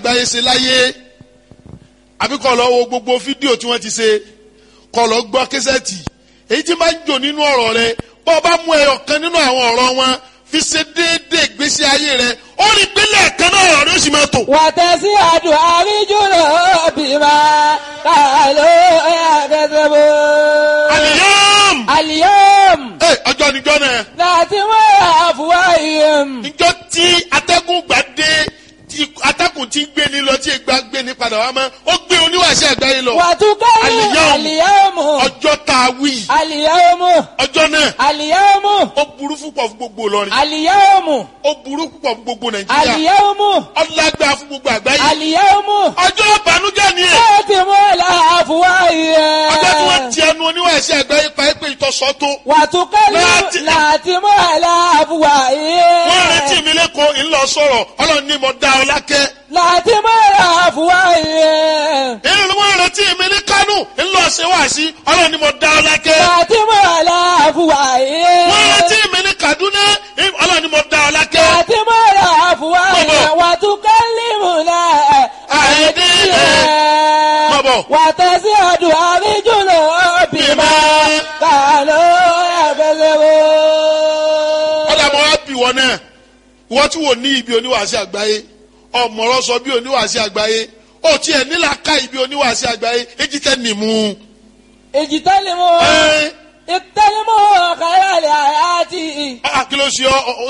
àgbáyé ṣe láyé àbí kọ́ lọ wo gbogbo fídíò tí wọ́n ti ṣe kọ́ lọ gbọ́ késẹ́ẹ̀tì èyí tí máa ń jò nínú ọ̀rọ̀ rẹ bọ́ ọ bá mú ẹyọ kan nínú àwọn ọ̀rọ̀ wọn fi ṣe déédéé ìgbésí ayé rẹ ó rí pínlẹ̀ kan náà ọ̀rọ̀ rẹ ó sì máa tò. wàtẹ́sí àdùn àríjùlọ bímọ kàló ẹ̀ẹ́dẹ́gbẹ̀bọ. àlìyàm àlìyàm ẹ ọjọ́ níjọ́ náà láti wọ́n àfùwá ìyẹn. níjọ́ tí atẹ́gùn gbà dé tí atẹ́gùn ti ń gbé ní lọ tí ìgbà gbé ní padà wá mọ́ ó gbé oníwàṣẹ àgbáyé lọ wàtúkẹ́lì Àlìyàm. àlìyàmù ọjọ́ tá a wí àlìyàmù ọjọ́ náà àlìyàmù ó burú púpọ̀ fún gbogbo Ìlọrin àlìyàmù ó burú púpọ̀ fún gbogbo Nàìjíríà àlìyàmù ọlágbá fún gbogbo àgbáyé àlìyàmù. ọjọ́ ìbànújẹ́ ni ẹ̀ láti wọ́n àfùwá ìyẹn. ọjọ́ tí wọ́n ti ẹnu oníwàṣẹ àgbáyé pa é pé ìtọ́sọ́ tó wàtúkẹ́lì Láti- láti wọ́n àfùwá ìyẹn. wọ́n retí mi lẹ́kọ̀ọ́ ńlọ sọ̀rọ̀ Ọlọ́run ní mo dá ọ lákẹ́ láti wọ́n àfùwá ìyẹn. èyí wọ́n retí mi ní Kánò ńlọ ṣe wá sí Ọlọ́run ní mo dá ọ lákẹ́ láti wọ́n àfùwá ìyẹn. wọ́n retí mi ní Kaduna Ọlọ́run ní mo dá ọ lákẹ́ láti wọ́n àfùwá ìyẹn. wàtúkẹ́lì múlẹ̀ Àìdí Bọ̀bọ̀. wàtẹ́sí ọdún àríjùlọ bímọ kàló ẹ̀fẹ̀sẹ̀wò. ọ̀dà mọ́ wá bì wọ́n náà wọ́n tí wò ní ibi oníwàásí àgbáyé ọ̀mọ̀rọ̀ sọ bí oníwàásí àgbáyé ó tiẹ̀ nílà ká ibi oníwàásí àgbáyé èjì tẹ́ nìmú. èjì tẹ́lẹ̀ mọ́ ẹ́ ìtẹ́lẹ̀ mọ́ kàrà lè àyà tì í. ah, kí ló ṣe ọ́ ó